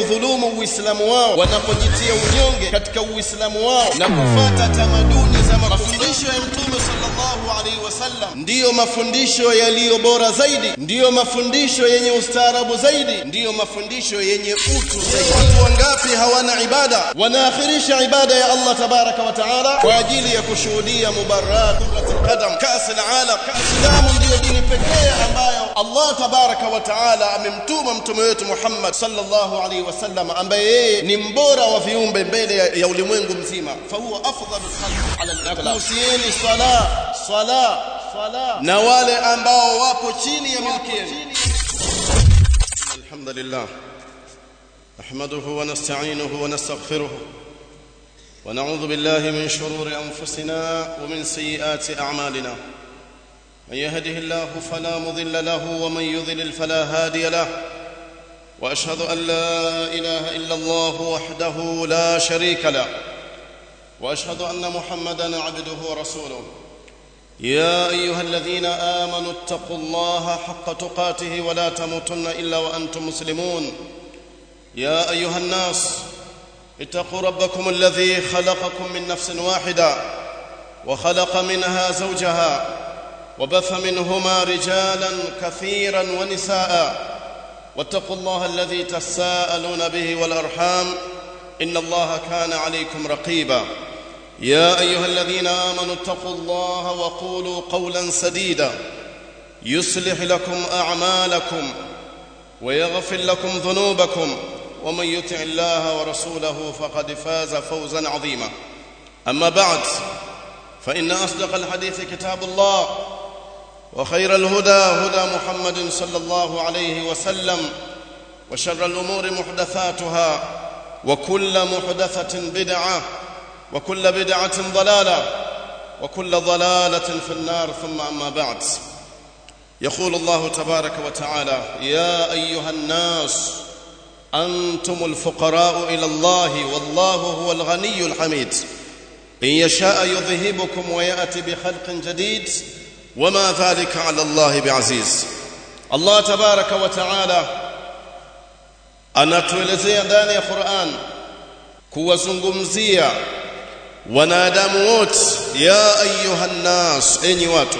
kudhulumu uislamu wao wanapojitia unyonge katika uislamu wao na kufuata tamaduni za mafundisho ya mtume sallallahu alaihi wasallam ndiyo mafundisho yaliyo bora zaidi ndiyo mafundisho yenye ustaarabu zaidi ndiyo mafundisho yenye utu zaidi watu wangapi hawana ibada wanaakhirisha ibada ya Allah tabaraka wa taala kwa ajili ya kushuhudia mubarak kuratul qadam kas alalam islamu ndiyo dini pekee ambayo Allah tabaraka wa taala amemtuma mtume wetu Muhammad sallallahu alaihi wasallam ambaye yeye ni mbora wa viumbe mbele ya, ya ulimwengu mzima fa huwa afdalul khalq ala al-aghlab usieni sala sala sala na wale ambao wapo chini ya milki yenu alhamdulillah نحمده ونستعينه ونستغفره ونعوذ بالله من شرور انفسنا ومن سيئات اعمالنا من يهده الله فلا مضل له ومن يضلل فلا هادي له واشهد ان لا اله الا الله وحده لا شريك له واشهد ان محمدا عبده ورسوله يا ايها الذين امنوا اتقوا الله حق تقاته ولا تموتن الا وانتم مسلمون يا ايها الناس اتقوا ربكم الذي خلقكم من نفس واحده وخلق منها زوجها وبث منهما رجالا كثيرا ونساء واتقوا الله الذي تساءلون به والارحام ان الله كان عليكم رقيبا يا ايها الذين امنوا اتقوا الله وقولوا قولا سديدا يصلح لكم اعمالكم ويغفر لكم ذنوبكم ومن يطع الله ورسوله فقد فاز فوزا عظيما اما بعد فان اصدق الحديث كتاب الله وخير الهدى هدى محمد صلى الله عليه وسلم وشر الامور محدثاتها وكل محدثه بدعه وكل بدعه ضلاله وكل ضلاله في النار ثم اما بعد يقول الله تبارك وتعالى يا ايها الناس انتم الفقراء الى الله والله هو الغني الحميد ان يشاء يذهبكم وياتي بخلق جديد وما ذلك على الله بعزيز الله تبارك وتعالى anatuelezea ndani ya Qur'an kuwazungumzia wanadamu wote ya ayuhan nas enyi watu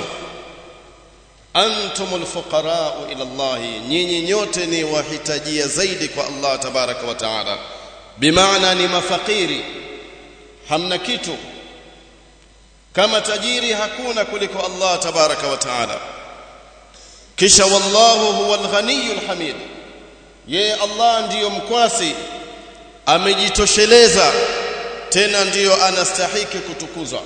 antumul fuqara ila Allah nyinyi nyote ni wahitajia zaidi kwa Allah tabaraka wa taala bimaana ni mafakiri hamna kitu kama tajiri hakuna kuliko Allah tabaraka wa taala kisha wallahu huwal ghaniyul hamid yeye Allah ndiyo mkwasi amejitosheleza tena ndiyo anastahiki kutukuzwa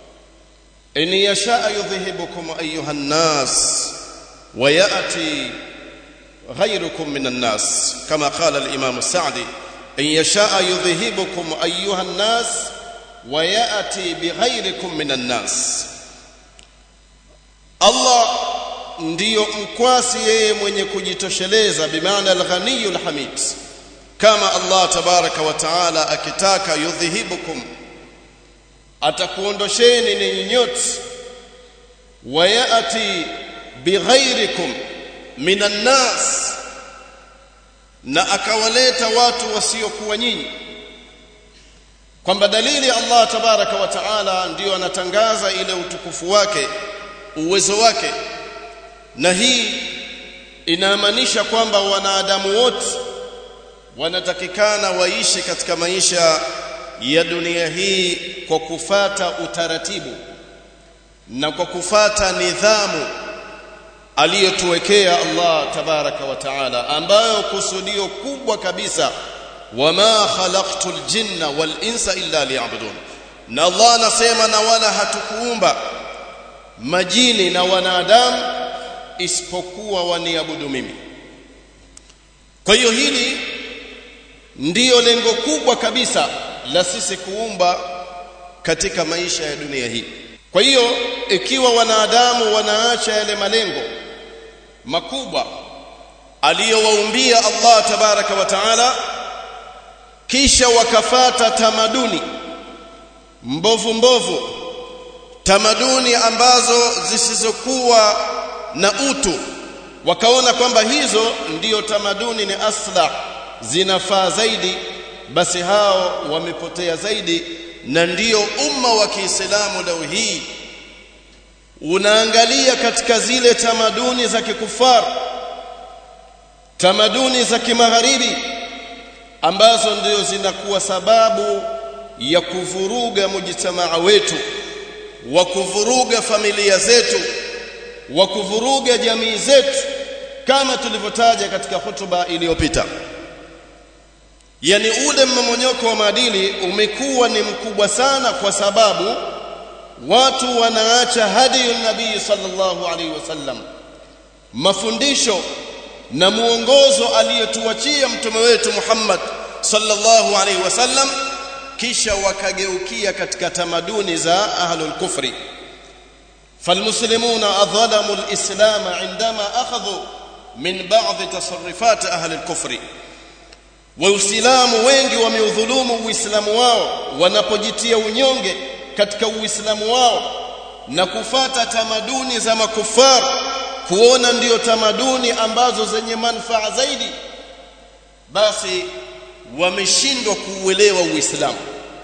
in yashaa yudhhibukum ayuha nnas wa yati ghayrukum minan nas kama qala al-imam Sa'di in yashaa yudhhibukum ayuha nnas wa yati bighayrikum minan nas Allah ndiyo mkwasi yeye mwenye kujitosheleza bimaana al-ghaniyul hamid kama Allah tabaraka wa taala akitaka yudhihibukum atakuondosheni ninyi nyote wayati bighairikum minan nas na akawaleta watu wasiokuwa nyinyi kwamba dalili Allah tabaraka wa taala ndiyo anatangaza ile utukufu wake uwezo wake na hii inamaanisha kwamba wanadamu wote wanatakikana waishi katika maisha ya dunia hii kwa kufata utaratibu na kwa kufata nidhamu aliyotuwekea Allah tabaraka wa taala ambayo kusudio kubwa kabisa wama khalaqtul jinna wal insa illa liya'budun na Allah anasema na wala hatukuumba majini na wanadamu isipokuwa waniabudu mimi kwa hiyo hili ndiyo lengo kubwa kabisa la sisi kuumba katika maisha ya dunia hii kwa hiyo ikiwa wanadamu wanaacha yale malengo makubwa aliyowaumbia Allah tabaraka wa taala kisha wakafata tamaduni mbovu mbovu tamaduni ambazo zisizokuwa na utu wakaona kwamba hizo ndiyo tamaduni ni asla zinafaa zaidi basi hao wamepotea zaidi na ndiyo umma wa Kiislamu leo hii unaangalia katika zile tamaduni za kikufar tamaduni za kimagharibi ambazo ndio zinakuwa sababu ya kuvuruga mujtamaa wetu wa kuvuruga familia zetu wa kuvuruga jamii zetu kama tulivyotaja katika hutuba iliyopita yani ule mmomonyoko wa maadili umekuwa ni mkubwa sana kwa sababu watu wanaacha hadi nabii sallallahu alaihi wasallam mafundisho na muongozo aliyotuachia mtume wetu Muhammad sallallahu alaihi wasallam kisha wakageukia katika tamaduni za ahlul kufri فالمسلمون أظلموا الإسلام عندما أخذوا من بعض تصرفات أهل الكفر waislamu wengi wameudhulumu uislamu wao wanapojitia unyonge katika uislamu wao na kufata tamaduni za makufar kuona ndiyo tamaduni ambazo zenye manufaa zaidi basi wameshindwa kuuelewa uislamu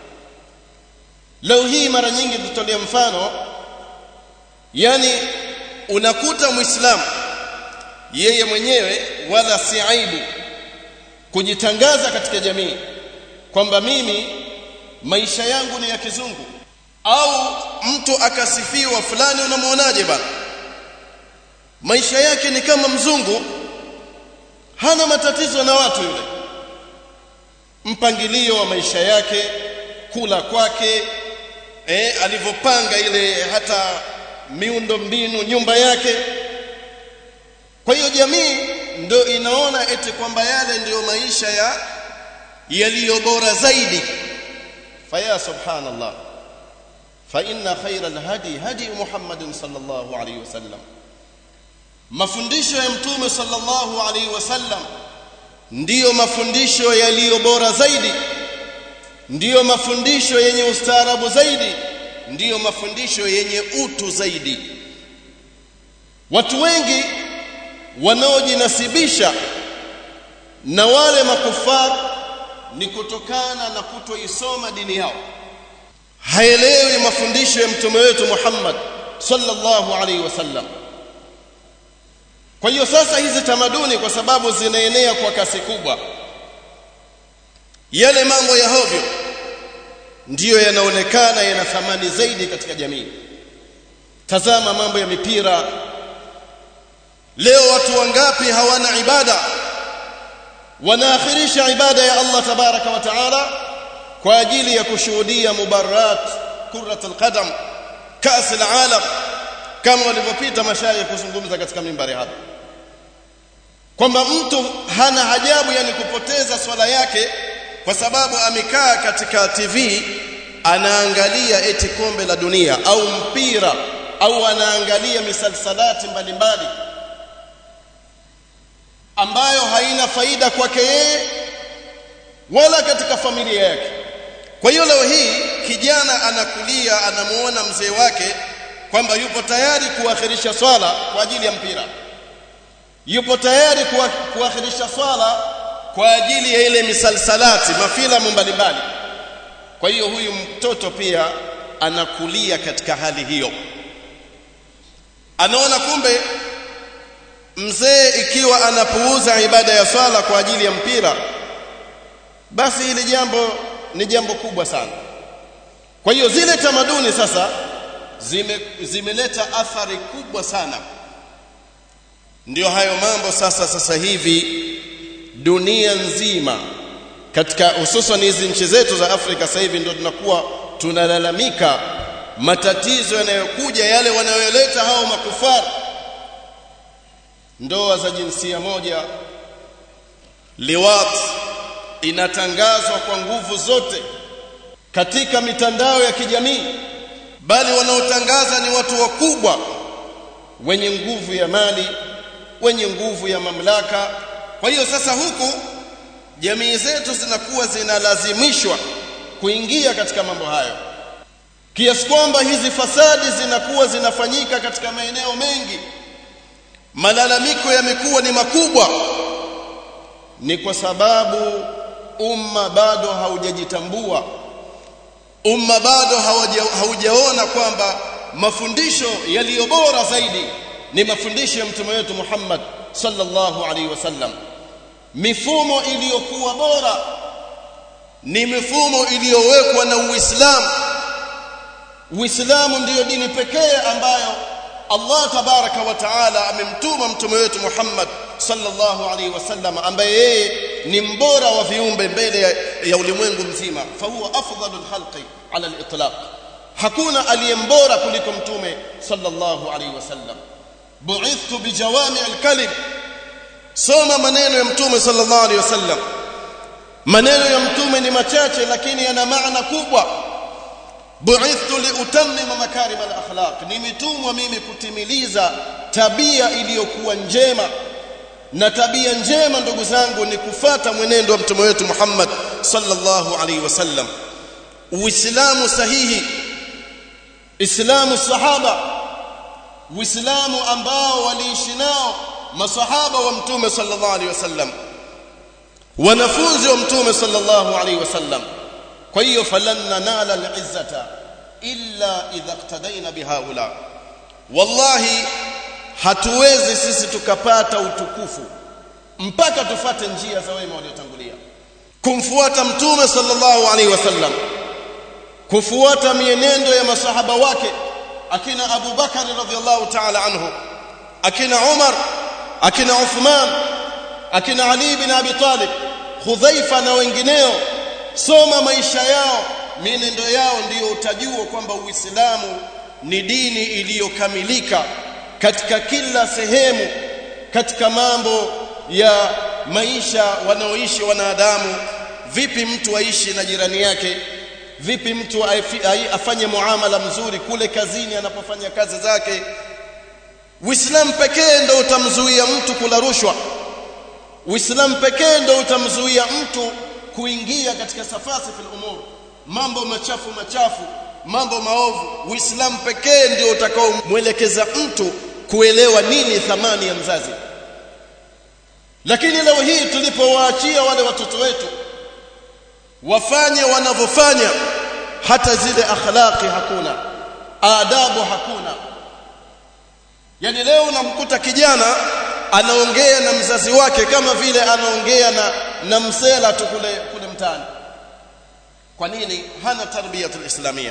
leo hii mara nyingi tutolea mfano yani unakuta muislamu yeye mwenyewe wala si aibu kujitangaza katika jamii kwamba mimi maisha yangu ni ya kizungu au mtu akasifiwa fulani unamwonaje bana maisha yake ni kama mzungu hana matatizo na watu yule mpangilio wa maisha yake kula kwake eh alivyopanga ile hata miundo mbinu nyumba yake kwa hiyo jamii ndio inaona eti kwamba yale ndiyo maisha ya yaliyo bora zaidi faya subhanallah fa inna khayra alhadi hadi muhammadin sallallahu alayhi wasallam mafundisho ya mtume sallallahu alayhi wasallam ndiyo mafundisho yaliyo bora zaidi ndiyo mafundisho yenye ustaarabu zaidi ndiyo mafundisho yenye utu zaidi watu wengi wanaojinasibisha na wale makufar ni kutokana na kutoisoma dini yao haelewi mafundisho ya mtume wetu Muhammad sallallahu alaihi wasallam kwa hiyo sasa hizi tamaduni kwa sababu zinaenea kwa kasi kubwa yale mambo ya hovyo ndiyo yanaonekana yana thamani zaidi katika jamii tazama mambo ya mipira leo watu wangapi hawana ibada wanaakhirisha ibada ya Allah tabaraka wa taala kwa ajili ya kushuhudia mubarat kurat alqadam kas alalam kama walivyopita mashayikh kuzungumza katika mimbari hapa kwamba mtu hana hajabu yani kupoteza swala yake kwa sababu amekaa katika TV anaangalia eti kombe la dunia au mpira au anaangalia misalsalati mbalimbali ambayo haina faida kwake yeye wala katika familia yake kwa hiyo leo hii kijana anakulia anamuona mzee wake kwamba yupo tayari kuakhirisha swala kwa ajili ya mpira yupo tayari kuakhirisha swala kwa ajili ya ile misalsalati mafilamu mbalimbali kwa hiyo huyu mtoto pia anakulia katika hali hiyo anaona kumbe mzee ikiwa anapuuza ibada ya swala kwa ajili ya mpira basi hili jambo ni jambo kubwa sana kwa hiyo zile tamaduni sasa zime, zimeleta athari kubwa sana ndio hayo mambo sasa sasa hivi dunia nzima katika hususan hizi nchi zetu za Afrika sasa hivi ndio tunakuwa tunalalamika matatizo yanayokuja yale wanayoleta hao makufara ndoa za jinsia moja liwat inatangazwa kwa nguvu zote katika mitandao ya kijamii bali wanaotangaza ni watu wakubwa wenye nguvu ya mali wenye nguvu ya mamlaka kwa hiyo sasa huku jamii zetu zinakuwa zinalazimishwa kuingia katika mambo hayo kiasi kwamba hizi fasadi zinakuwa zinafanyika katika maeneo mengi malalamiko yamekuwa ni makubwa ni kwa sababu umma bado haujajitambua umma bado haujaona kwamba mafundisho yaliyo bora zaidi ni mafundisho ya mtume wetu Muhammad sallallahu alaihi wasallam mifumo iliyokuwa bora ni mifumo iliyowekwa na Uislamu Uislamu ndiyo dini pekee ambayo Allah tabaraka wa taala amemtuma mtume wetu Muhammad sallallahu alaihi wasallam ambaye yeye ni mbora wa viumbe mbele ya, ya ulimwengu mzima fa huwa afdalul khalqi ala al-itlaq hakuna aliyembora kuliko mtume sallallahu alaihi wasallam bu'ithtu bijawami al-kalim soma maneno ya mtume sallallahu alaihi wasallam maneno ya mtume ni machache lakini yana maana kubwa bu'ithtu liutammima makarim al-akhlaq nimetumwa mimi kutimiliza tabia iliyokuwa njema na tabia njema ndugu zangu ni kufata mwenendo wa mtume wetu Muhammad sallallahu alaihi wasallam uislamu sahihi islamu sahaba uislamu ambao waliishi nao masahaba wa mtume sallallahu alaihi wasallam wanafunzi wa mtume sallallahu alaihi wasallam kwa hiyo falan nanala al-izzata illa idha iqtadaina bihaula wallahi hatuwezi sisi tukapata utukufu mpaka tufate njia za wema waliotangulia kumfuata mtume sallallahu alaihi wasallam kufuata mienendo ya masahaba wake akina Abu Bakar radhiallahu ta'ala anhu akina Umar akina Uthman akina Ali bin Abi Talib Hudhaifa na wengineo soma maisha yao mienendo yao ndiyo utajua kwamba Uislamu ni dini iliyokamilika katika kila sehemu katika mambo ya maisha wanaoishi wanadamu vipi mtu aishi na jirani yake vipi mtu afanye muamala mzuri kule kazini anapofanya kazi zake Uislamu pekee ndio utamzuia mtu kula rushwa Uislamu pekee ndio utamzuia mtu kuingia katika safasi fil umur mambo machafu machafu mambo maovu Uislamu pekee ndio utakaomwelekeza mtu kuelewa nini thamani ya mzazi lakini leo hii tulipowaachia wale watoto wetu wafanye wanavyofanya hata zile akhlaqi hakuna adabu hakuna yani leo unamkuta kijana anaongea na mzazi wake kama vile anaongea na na msela tu kule kule mtaani kwa nini hana tarbiyatul islamia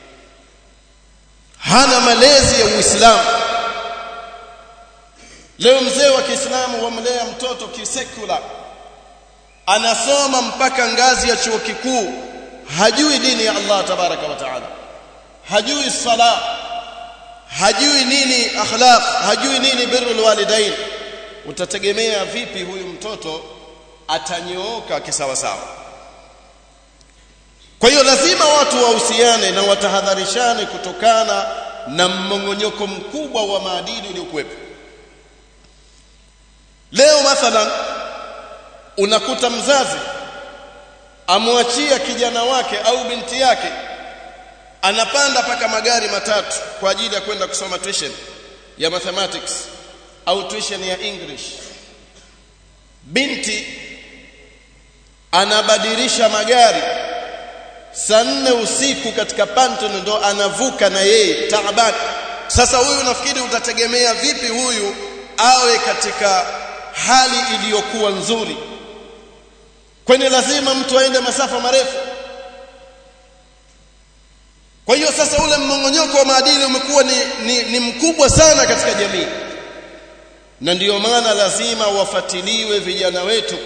hana malezi ya uislamu leo mzee wa Kiislamu wamlea mtoto kisekula anasoma mpaka ngazi ya chuo kikuu hajui dini ya Allah tabaraka wa taala hajui sala hajui nini akhlaq hajui nini birrul walidain utategemea vipi huyu mtoto atanyooka kisawa sawa kwa hiyo lazima watu wahusiane na watahadharishane kutokana na mmongonyoko mkubwa wa maadili uliokuwepo leo mathalan unakuta mzazi amwachia kijana wake au binti yake anapanda paka magari matatu kwa ajili ya kwenda kusoma tuition ya mathematics au tuition ya English binti anabadilisha magari saa nne usiku katika Panton ndo anavuka na yeye taabani sasa huyu nafikiri utategemea vipi huyu awe katika hali iliyokuwa nzuri kwani lazima mtu aende masafa marefu kwa hiyo sasa ule mmongonyoko wa maadili umekuwa ni, ni, ni mkubwa sana katika jamii na ndiyo maana lazima wafatiliwe vijana wetu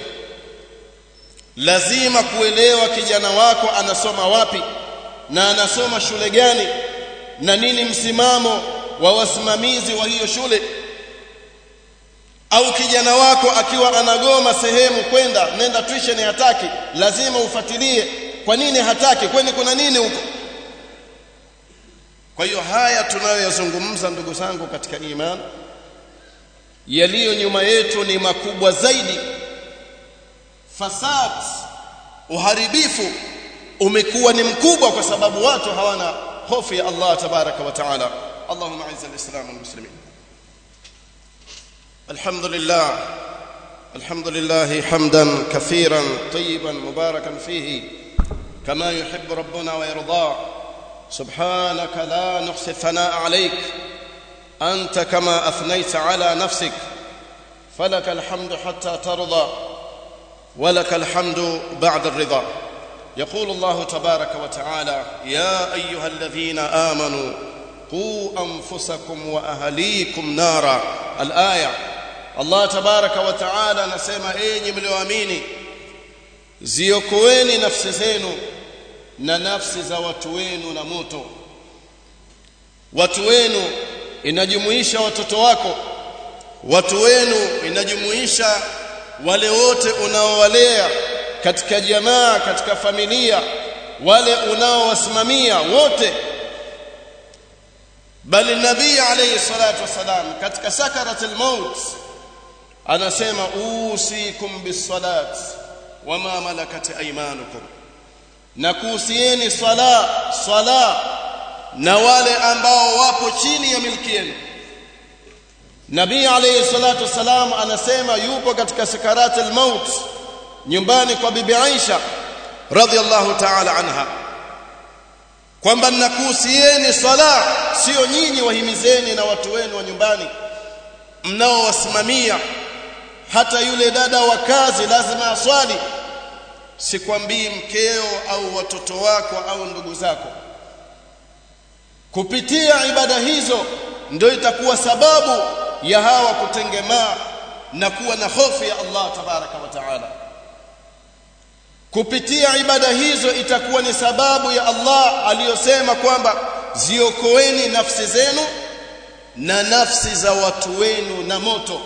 lazima kuelewa kijana wako anasoma wapi na anasoma shule gani na nini msimamo wa wasimamizi wa hiyo shule au kijana wako akiwa anagoma sehemu kwenda nenda tuition hataki lazima ufuatilie kwa nini hataki kwani kuna nini huko kwa hiyo haya tunayoyazungumza ndugu zangu katika imani yaliyo nyuma yetu ni makubwa zaidi fasad uharibifu umekuwa ni mkubwa kwa sababu watu hawana hofu ya Allah tabaraka wa taala Allahumma izz al-islam wal muslimin الحمد لله الحمد لله حمدا كثيرا طيبا مباركا فيه كما يحب ربنا ويرضاه سبحانك لا نحصي الثناء عليك انت كما اثنيت على نفسك فلك الحمد حتى ترضى ولك الحمد بعد الرضا يقول الله تبارك وتعالى يا ايها الذين امنوا قوا انفسكم واهليكم نارا الايه Allah tabaraka wa taala anasema enyi mlioamini ziokoeni nafsi zenu na nafsi za watu wenu na moto watu wenu inajumuisha watoto wako watu wenu inajumuisha wale wote unaowalea katika jamaa katika familia wale unaowasimamia wote bali nabii alayhi salatu wasalam katika sakaratul maut anasema usikum bisalat wama malakat aymanukum na kuhusieni swala swala na wale ambao wapo chini ya milki yenu nabii alayhi salatu wasalam anasema yupo katika sakarat almaut nyumbani kwa bibi Aisha radhiallahu ta'ala anha kwamba nakuhusieni swala sio nyinyi wahimizeni na watu wenu wa nyumbani mnaowasimamia hata yule dada wa kazi lazima aswali sikwambii mkeo au watoto wako au ndugu zako kupitia ibada hizo ndio itakuwa sababu ya hawa kutengemaa na kuwa na hofu ya Allah tabaraka wa taala kupitia ibada hizo itakuwa ni sababu ya Allah aliyosema kwamba ziokoeni nafsi zenu na nafsi za watu wenu na moto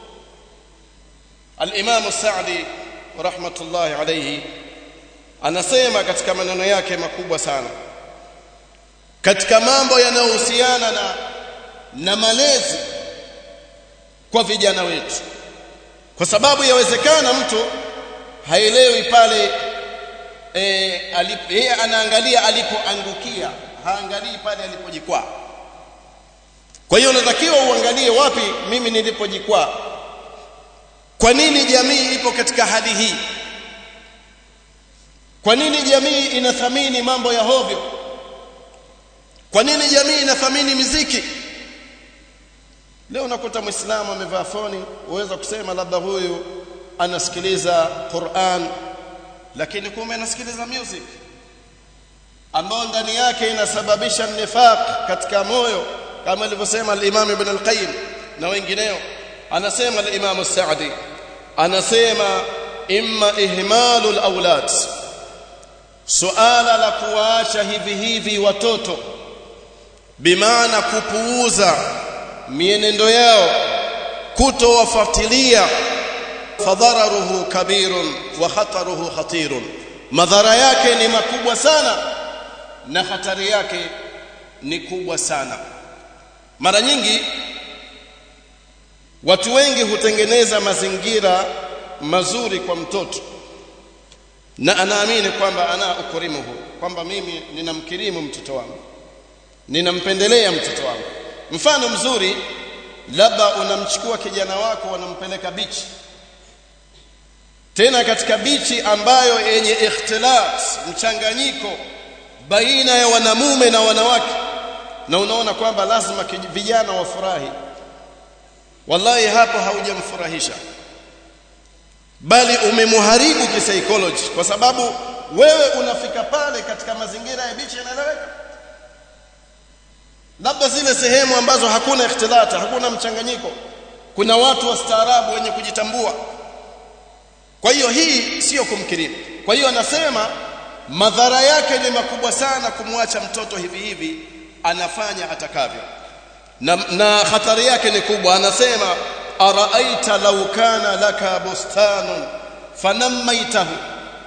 Al-Imam Sa'di rahmatullahi alayhi anasema katika maneno yake makubwa sana katika mambo yanayohusiana na na malezi kwa vijana wetu kwa sababu yawezekana mtu haelewi pale eh yeye anaangalia alipoangukia haangalii pale alipojikwaa kwa hiyo unatakiwa uangalie wapi mimi nilipojikwaa kwa nini jamii ipo katika hali hii kwa nini jamii inathamini mambo ya hovyo kwa nini jamii inathamini miziki leo unakuta muislamu amevaa foni uweza kusema labda huyu anasikiliza Qur'an lakini kumbe anasikiliza music ambao ndani yake inasababisha nifaq katika moyo kama alivyosema al-Imam Ibn al-Qayyim na wengineo anasema al-Imam Sa'di anasema imma ihmalu al-awlad suala la kuwaacha hivi hivi watoto bimaana kupuuza mienendo yao kutowafuatilia fadhararuhu kabirun wa khataruhu khatirun madhara yake ni makubwa sana na hatari yake ni kubwa sana mara nyingi watu wengi hutengeneza mazingira mazuri kwa mtoto na anaamini kwamba ana ukurimuhu kwamba mimi ninamkirimu mtoto wangu ninampendelea mtoto wangu mfano mzuri labda unamchukua kijana wako unampeleka bichi tena katika bichi ambayo yenye ikhtilat mchanganyiko baina ya wanamume na wanawake na unaona kwamba lazima vijana wafurahi wallahi hapo haujamfurahisha bali umemharibu kisaikolojia kwa sababu wewe unafika pale katika mazingira ya bichi yanaeleweka labda zile sehemu ambazo hakuna ikhtilata hakuna mchanganyiko kuna watu wastaarabu wenye kujitambua kwa hiyo hii sio kumkirimu kwa hiyo anasema madhara yake ni makubwa sana kumwacha mtoto hivi hivi anafanya atakavyo na, na hatari yake ni kubwa anasema araaita law kana laka bustanun fanammaitahu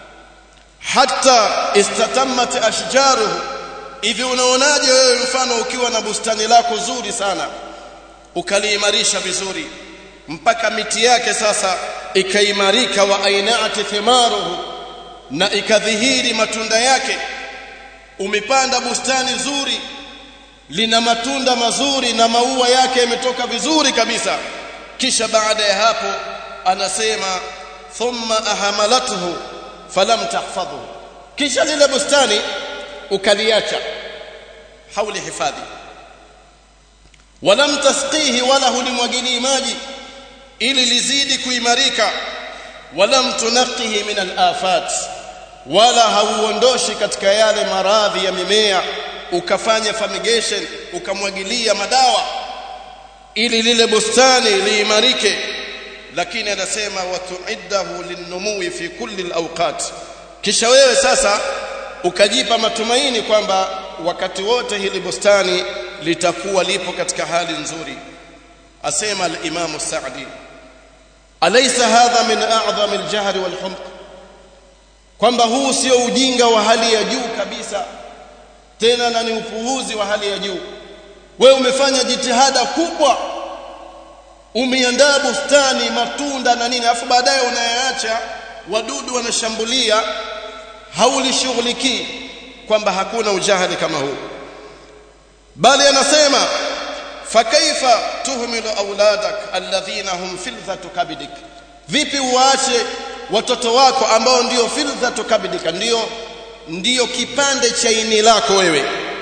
hatta istatammat ashjaruhu hivi unaonaje wewe mfano ukiwa na bustani lako zuri sana ukaliimarisha vizuri mpaka miti yake sasa ikaimarika wa ainaati thimaruhu na ikadhihiri matunda yake umepanda bustani nzuri lina matunda mazuri na maua yake yametoka vizuri kabisa kisha baada ya hapo anasema thumma ahamalathu falam tahfadhu kisha lile bustani ukaliacha hauli hifadhi walam tasqihi wala hulimwagilii maji ili lizidi kuimarika walam tunaqihi min alafat wala hauondoshi katika yale maradhi ya mimea ukafanya fumigation ukamwagilia madawa ili lile bustani liimarike lakini anasema watuiddahu linnumui fi kulli alawqat kisha wewe sasa ukajipa matumaini kwamba wakati wote hili bustani litakuwa lipo katika hali nzuri asema al-Imam Sa'di alaysa hadha min a'zami al-jahl wal-humq kwamba huu sio ujinga wa hali ya juu kabisa tena na ni upuuzi wa hali ya juu wewe umefanya jitihada kubwa umeandaa bustani matunda na nini afu baadaye unayaacha wadudu wanashambulia haulishughulikii kwamba hakuna ujahili kama huu bali anasema fakaifa tuhmilu auladak alladhina hum filthatu kabidik vipi uache watoto wako ambao ndio filthatu kabidika ndio ndio kipande cha ini lako wewe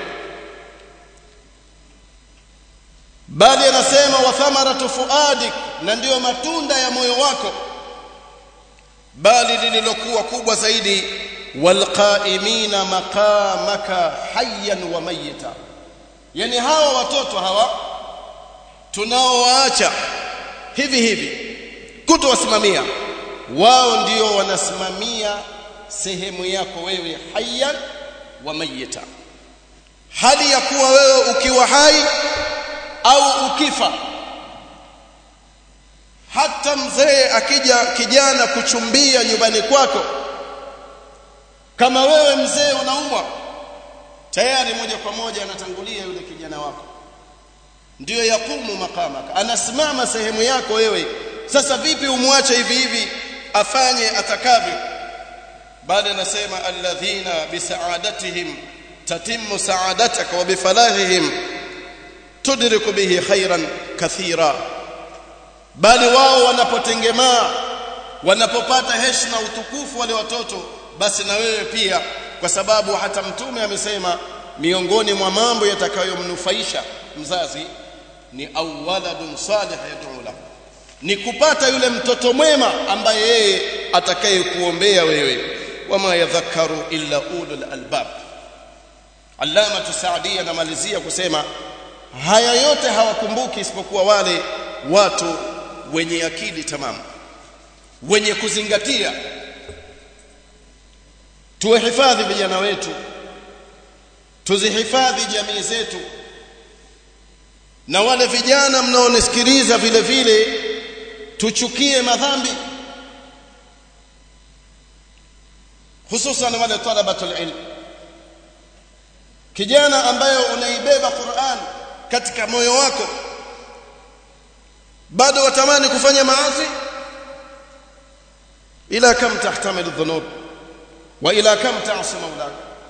bali anasema wa thamaratu fuadik na ndiyo matunda ya moyo wako bali lililokuwa kubwa zaidi walqaimina maqamaka hayyan wa mayita yani hawa watoto hawa tunaowaacha hivi hivi kutowasimamia wao ndio wanasimamia sehemu yako wewe hayyan wa mayita hali ya kuwa wewe ukiwa hai au ukifa hata mzee akija kijana kuchumbia nyumbani kwako kama wewe mzee unaumwa tayari moja kwa moja anatangulia yule kijana wako ndiyo yakumu makamaka anasimama sehemu yako wewe sasa vipi umwache hivi hivi afanye atakavyo bali anasema alladhina bisaadatihim tatimmu saadataka wa bifalahihim tudriku bihi khairan kathira bali wao wanapotengemaa wanapopata heshima utukufu wale watoto basi na wewe pia kwa sababu hata mtume amesema miongoni mwa mambo yatakayomnufaisha mzazi ni awwaladun salih yad'u lahu ni kupata yule mtoto mwema ambaye yeye atakaye kuombea wewe wama yadhakkaru illa ulul albab Allama Tusaadi anamalizia kusema haya yote hawakumbuki isipokuwa wale watu wenye akili tamamu wenye kuzingatia tuwahifadhi vijana wetu tuzihifadhi jamii zetu na wale vijana mnaonisikiliza vile vile tuchukie madhambi hususan wale talabatul ilm kijana ambaye unaibeba Qur'an katika moyo wako bado watamani kufanya maasi ila kam tahtamilu dhunub wa ila kam ta'si maulak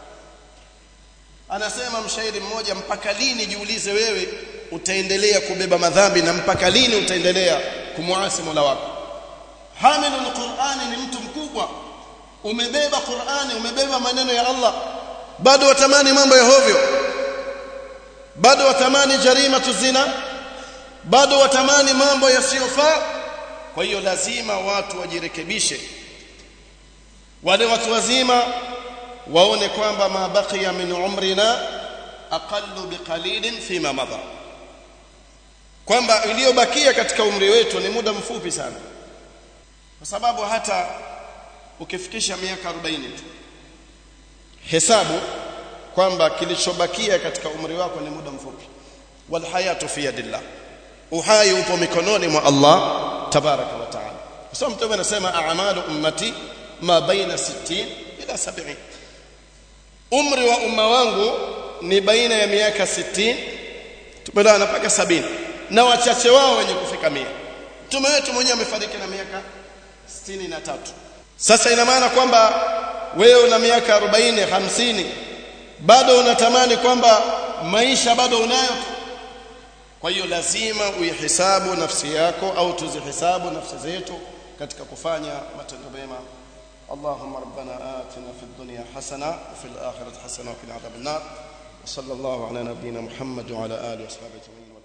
anasema mshairi mmoja mpaka lini jiulize wewe utaendelea kubeba madhambi na mpaka lini utaendelea kumuasi Mola wako hamilul Qur'ani ni mtu mkubwa umebeba Qur'ani umebeba maneno ya Allah bado watamani mambo ya hovyo bado watamani jarima tuzina bado watamani mambo yasiyofaa kwa hiyo lazima watu wajirekebishe wale watu wazima waone kwamba ma baqiya min umrina aqallu biqalilin fima madha kwamba iliyobakia katika umri wetu ni muda mfupi sana kwa sababu hata ukifikisha miaka 40 tu hesabu kwamba kilichobakia katika umri wako ni muda mfupi wal hayatu fi yadillah uhai upo mikononi mwa Allah tabaraka wa taala kwa sababu mtume anasema a'malu ummati ma baina 60 ila 70 umri wa umma wangu ni baina ya miaka 60 tumeelewana mpaka 70 na wachache wao wenye kufika 100 mtume wetu mwenyewe amefariki na miaka 63 sasa ina maana kwamba wewe una miaka 40 50 bado unatamani kwamba maisha bado unayo kwa hiyo lazima uihesabu nafsi yako au tuzihesabu nafsi zetu katika kufanya matendo mema اللهم ربنا آتنا في الدنيا حسنة وفي الآخرة حسنة وقنا عذاب النار وصلى الله على نبينا محمد وعلى آله وصحبه أجمعين